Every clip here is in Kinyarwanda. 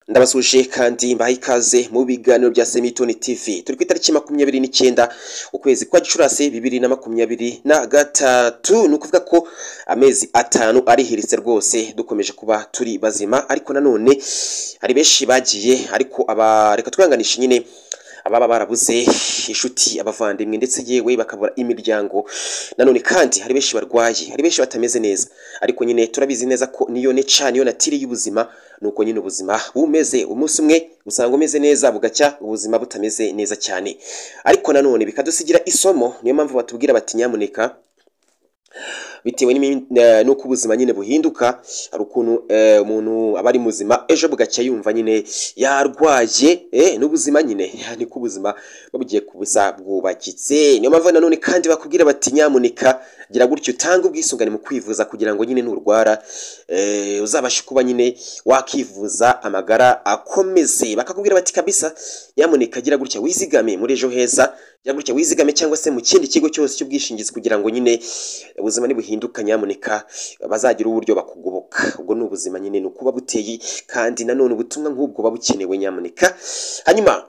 ndabasuje kandi mbaha ikaze mu biganiro bya semitoni tv turi ku itariki makumyabiri n'icyenda ukwezi kwa gicurasi bibiri na makumyabiri na gatatu ni ukuvuga ko amezi atanu arihiritse rwose dukomeje kuba turi bazima ariko nanone hari benshi bagiye ariko aba reka twihanganishe nyine ababa barabuze inshuti abavandimwe ndetse yewe bakabura imiryango nanone kandi hari benshi barwaye hari benshi batameze neza ariko nyine turabizi neza ko niyo ne cyane iyo natiri y'ubuzima nuko nyine ubuzima bumeze umunsi umwe usanga umeze neza bugacya ubuzima butameze neza cyane ariko nanone bikadusigira isomo niyo mpamvu batubwira bati nyamuneka bitewe n'imi- eh, n'uko ubuzima nyine buhinduka hari ukuntu eh, umuntu aba ari muzima ejo bugacya yumva nyine yarwaye eh, n'ubuzima nyine niko ubuzima babugiye kubusa bwubakitse niyo mpamvu nanone kandi bakubwira bati nyamuneka gira gutyo utanga ubwisungane mu kwivuza kugira ngo nyine nurwara eh, uzabashe kuba nyine wakivuza amagara akomeze bakakubwira bati kabisa nyamuneka gira gutya wizigame muri ejo heza gira gutya wizigame cyangwa se mu kindi kigo cyose cy'ubwishingizi kugira ngo nyine ubuzima nibuhinduka nyamuneka bazagira uburyo bakugoboka ubwo ni ubuzima nyine ni ukuba buteye kandi nanone ubutumwa nk'ubwo buba bukenewe nyamuneka hanyuma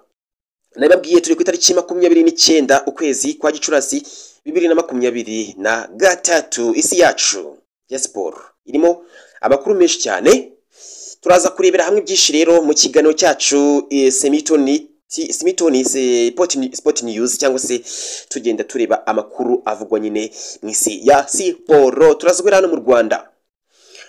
nababwiye turi ku itariki makumyabiri n'icyenda ukwezi kwa gicurasi bibiri na makumyabiri na gatatu isi yacu ya siporo irimo amakuru menshi cyane turaza kurebera hamwe byinshi rero mu kiganiro cyacu eh, semitoni ti- semitoni eh, Sport Ni- sport news cyangwa se tugenda tureba amakuru avugwa nyine mu isi ya siporo turazwera hano mu rwanda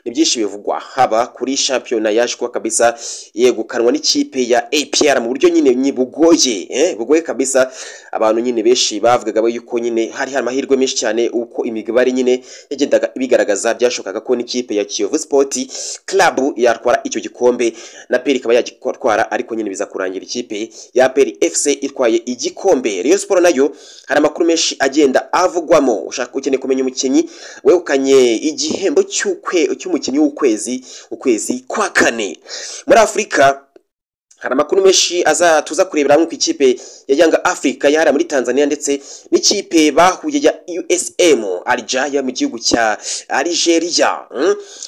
ni byinshi bivugwa haba kuri shampiyona yaje kuba kabisa yegukanwa n'ikipe ya APR mu buryo nyine nyi- bugoye eh, bugoye kabisa abantu nyine benshi bavugaga bo yuko nyine hari hari amahirwe menshi cyane uko imigabane nyine yagendaga ibigaragaza byashobokaga ko n'ikipe ya Kiyovu Sport Club yatwara icyo gikombe na PER ikaba yagitwara ariko nyine biza kurangira ikipe ya PER FC itwaye igikombe Rayon Sport nayo hari amakuru menshi agenda avugwamo ushaka ukeneye kumenya umukinnyi wegukanye igihembo cy'ukwe- cy'umukinnyi w'ukwezi ukwezi kwa kane muri afurika hari amakuru menshi aza tuza kurebera hamwe ku ikipe ya yanga afurika yahara muri tanzania ndetse n'ikipe bahuye ya usm arija yo mu gihugu cya algeria mm?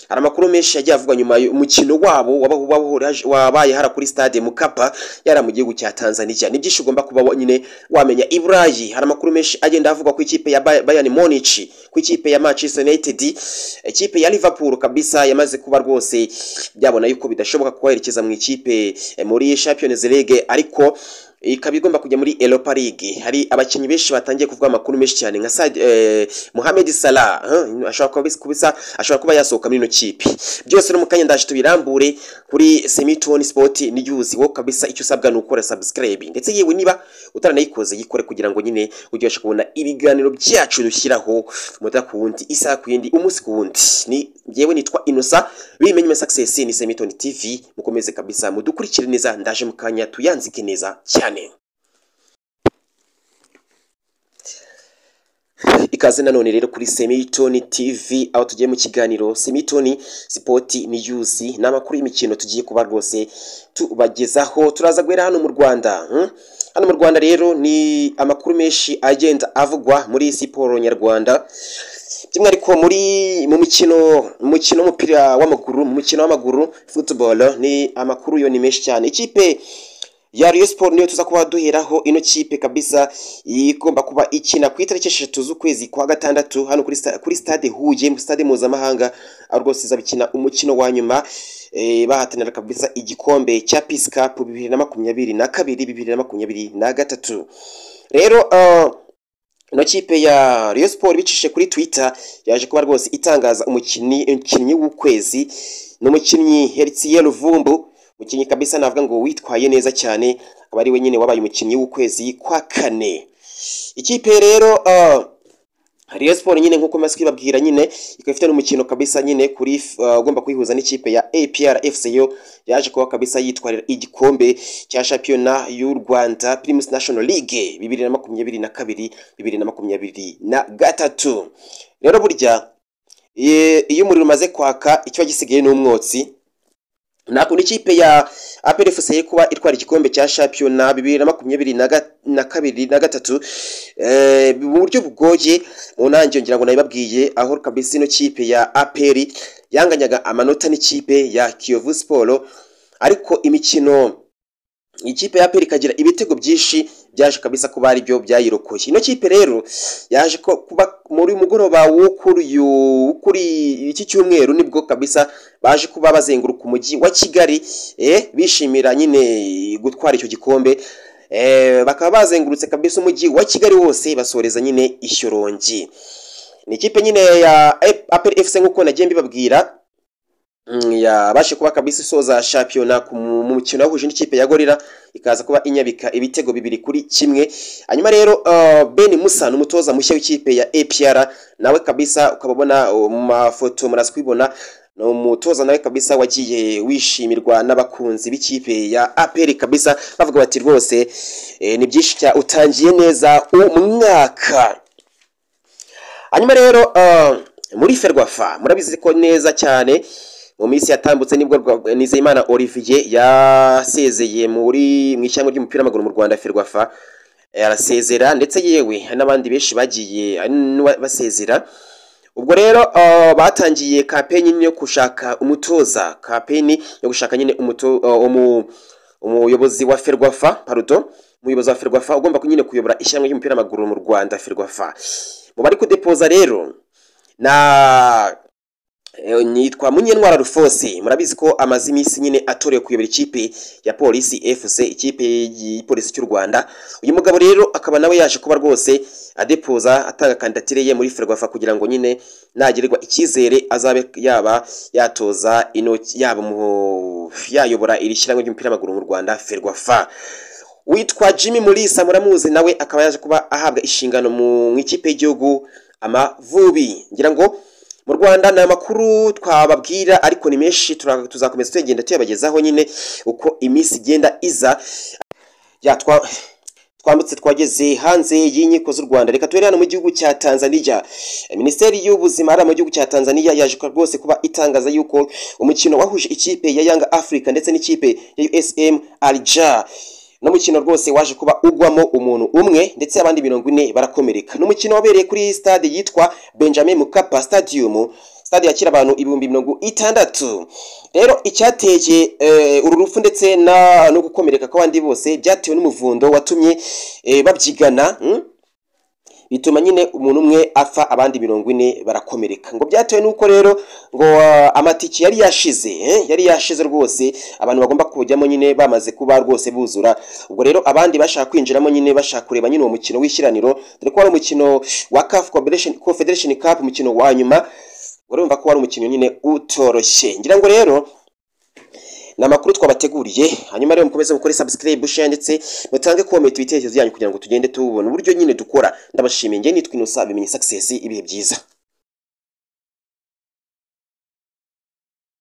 hari amakuru menshi yagiye avugwa nyuma y'umukino wabo waba- wabahurije- wabaye hara kuri stade mukapa yari mu gihugu cya tanzania ni byinshi ugomba kuba wa- nyine wamenya i burayi hari amakuru menshi agenda avugwa ku ikipe ya Bay- bayern munich ku ikipe ya manchester united ikipe ya liverpool kabisa yamaze kuba rwose byabona yuko bidashoboka kubaherekeza mu ikipe eh, muri champions league ariko ikaba igomba kujya muri Europa League hari abakinnyi benshi batangiye kuvuga amakuru menshi cyane nka Sadio- eh, Mohamed Salah huh? ashobora kuba bis- kubisa ashobora kuba yasohoka muri ino kipe byose no mu kanya ndaje tubirambure kuri Semitone Sport News wo kabisa icyo usabwa ni ukora subscribe ndetse yewe niba utaranayikoze yikore kugira ngo nyine ujye ubasha kubona ibiganiro byacu dushyiraho umuta ku wundi isaha ku yindi umunsi ku wundi ni yewe nitwa Innocent bimenye success ni Semitone TV mukomeze kabisa mudukurikire neza ndaje mu kanya tuyanzike neza cyane ikaze nanone rero kuri Semitoni TV aho tugiye mu kiganiro Semitoni Sport News n'amakuru y'imikino tugiye kuba rwose tubagezaho turaza guhera hano mu Rwanda hmm? hano mu Rwanda rero ni amakuru menshi agenda avugwa muri siporo nyarwanda by'umwihariko muri mu mikino mu mukino w'umupira w'amaguru mu mukino w'amaguru football ni amakuru yo ni menshi cyane ikipe ya Rayon Sport niyo tuza kuba duheraho ino kipe kabisa igomba kuba ikina ku itariki eshatu z'ukwezi kwa gatandatu hano kuri sta- kuri stade Huye mu stade mpuzamahanga aho rwose izaba ikina umukino wa nyuma eh, bahatanira kabisa igikombe cya Peace Cup bibiri na makumyabiri na kabiri bibiri na makumyabiri na gatatu rero uh, ino kipe ya Rayon Sport bicishije kuri Twitter yaje kuba rwose itangaza umukinnyi umukinnyi w'ukwezi n'umukinnyi Heritier Ruvumbu umukinnyi kabisa navuga ngo witwaye neza cyane akaba ari we nyine wabaye umukinnyi w'ukwezi kwa kane ikipe rero uh, Rayon Sport nyine nkuko maze kwibabwira nyine ikaba ifite n'umukino kabisa nyine kuri uh, ugomba kwihuza n'ikipe ya APR FC yo yaje kuba kabisa yitwarira igikombe cya shampiyona y'u Rwanda Primus National League bibiri na makumyabiri na kabiri bibiri na makumyabiri na gatatu rero burya eh, iyo umuriro umaze kwaka ikiba gisigaye ni umwotsi nakunda ikipe ya APR FC kuba itwara igikombe cya shampiyona bibiri na makumyabiri na ga- na kabiri na gatatu eh, mu buryo bugoye mu ntangiriro ngira ngo nabibabwiye aho kabisa ino kipe ya APR yanganyaga amanota n'ikipe ya Kiyovu Sport ariko imikino ikipe ya peri ikagira ibitego byinshi byaje kabisa kuba ari byo byayirokoye ino kipe rero yaje ko kuba muri mugoroba wo kuri uyu- kuri iki cyumweru nibwo kabisa baje kuba bazenguruka umujyi wa kigali eh, bishimira nyine gutwara icyo gikombe Eh, bakaba bazengurutse kabisa umujyi wa kigali wose basoreza nyine i shyorongi ni ikipe nyine ya aperi efuse nk'uko nagiye mbibabwira Mm, yabashe kuba kabisa isoza shampiyona ku mu mu mukino yahuje n'ikipe ya gorira ikaza kuba inyabika ibitego bibiri kuri kimwe hanyuma rero uh, ben musa ni umutoza mushya w'ikipe ya apr nawe kabisa ukaba ubona uh, mu mafoto muraza kubibona ni umutoza nawe kabisa wagiye wishimirwa n'abakunzi b'ikipe ya apr kabisa bavuga bati rwose eh, ni byinshi cya utangiye neza umwaka hanyuma rero uh, muri ferwafa murabizi ko neza cyane mu minsi yatambutse nibwo rwa- nizeyimana olivier yasezeye muri mu ishyamba ry'umupira w'amaguru mu rwanda ferwafa arasezera ndetse yewe hari n'abandi benshi bagiye hari n'uwa- basezera ubwo rero uh, batangiye kampeni nyine yo gushaka umutoza kampeni yo gushaka nyine umuto- uh, umu- umuyobozi wa ferwafa pardon umuyobozi wa ferwafa ugomba nyine kuyobora ishyamba ry'umupira w'amaguru mu rwanda ferwafa mu bari kudepoza rero na Eh, nitwa munyentwara rufose murabizi ko amaze iminsi nyine atorewe kuyobora ikipe ya polisi fc ikipe y'igipolisi cy'u rwanda uyu mugabo rero akaba nawe yaje kuba rwose adepoza atanga kandidatire ye muri ferwafa kugira ngo nyine nagirirwa icyizere azabe yaba yatoza ino yaba mu yayobora iri shyirahamwe ry'umupira w'amaguru mu rwanda ferwafa witwa jimmy mulisa muramuzi nawe akaba yaje kuba ahabwa inshingano mu ikipe y'igihugu amavubi ngira ngo mu rwanda ni amakuru twababwira ariko ni menshi tura- tuzakomeza tugenda tuyabagezaho nyine uko iminsi igenda iza ya twa twambutse twageze hanze y'inkiko z'u rwanda reka tubere hano mu gihugu cya tanzania minisiteri y'ubuzima hariya mu gihugu cya tanzania yaje kuba- rwose kuba itangaza yuko umukino wahuje ikipe ya yanga africa ndetse n'ikipe ya usm alja ni umukino rwose waje kuba ugwamo umuntu umwe ndetse abandi mirongo ine barakomereka ni umukino wabereye kuri stade yitwa benjamin mukapa stadium stade yakira abantu ibihumbi mirongo itandatu rero icyateye eh, uru rupfu ndetse na- no gukomereka kw'abandi bose byatewe n'umuvundo watumye eh, babyigana mm? bituma nyine umuntu umwe apfa abandi mirongo ine barakomereka ngo byatewe n'uko rero ngo ah, amatike yari yashize eh, yari yashize rwose abantu bagomba kujyamo nyine bamaze kuba rwose buzura ubwo rero abandi bashaka kwinjiramo nyine bashaka kureba nyine uwo mukino w'ishyiraniro dore ko wari umukino wa CAF Confederation- Confederation Cup umukino wa nyuma urumva ko wari umukino nyine utoroshye ngira ngo rero ni amakuru twabateguriye hanyuma rero mukomeze mukore subscribe share ndetse mutange comment ibitekerezo byanyu kugira ngo tugende tubona uburyo nyine dukora ndabashimiye nge nitwa Innocent bimenye success ibihe byiza